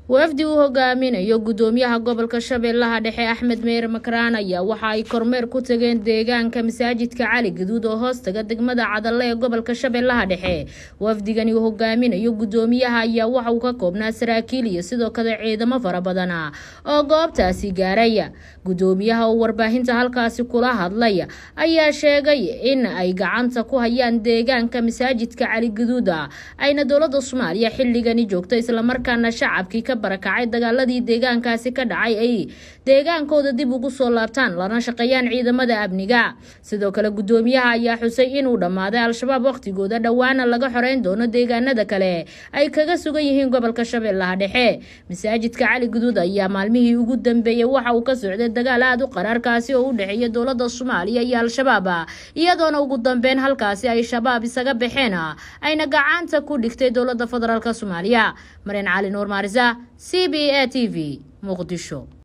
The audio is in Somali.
wafdi uu hogaaminayo gudoomiyaha gobolka shabeellaha dhexe axmed meyre makraan ayaa waxa ay kormeer ku tageen deegaanka masaajidka cali gaduud oo hoostaga degmada cadalle ee gobolka shabeellaha dhexe wafdigani uu hogaaminayo gudoomiyaha ayaa waxa uu ka koobnaa saraakiil iyo sidoo kale ciidamo fara badana oo goobtaasi gaaraya gudoomiyaha oo warbaahinta halkaasi kula hadlay ayaa sheegay in ay gacanta ku hayaan deegaanka masaajidka cali gaduuda ayna dowlada soomaaliya xilligani joogto islamarkaana shacabkii ka barakacay dagaaladii deegaankaasi ka dhacay ay deegaankooda dib ugu soo laabtaan lana shaqeeyaan ciidamada amniga sidoo kale gudoomiyaha ayaa xusay inuu dhammaaday al-shabaab wakhtigooda dhowaana laga xoreyn doono deegaanada kale ay kaga sugan yihiin gobolka shabeellaha dhexe masaajidka cali guduud ayaa maalmihii ugu dambeeyey waxa uu ka socday dagaal aada u qaraarkaasi oo u dhexeeya dowlada soomaaliya iyo al-shabaab iyadoona ugu dambeyn halkaasi ay shabaab isaga baxeen ayna gacanta ku dhigtay dowlada federaalk soomaaliya mareen cali nuur maarisa c b a t v muqdisho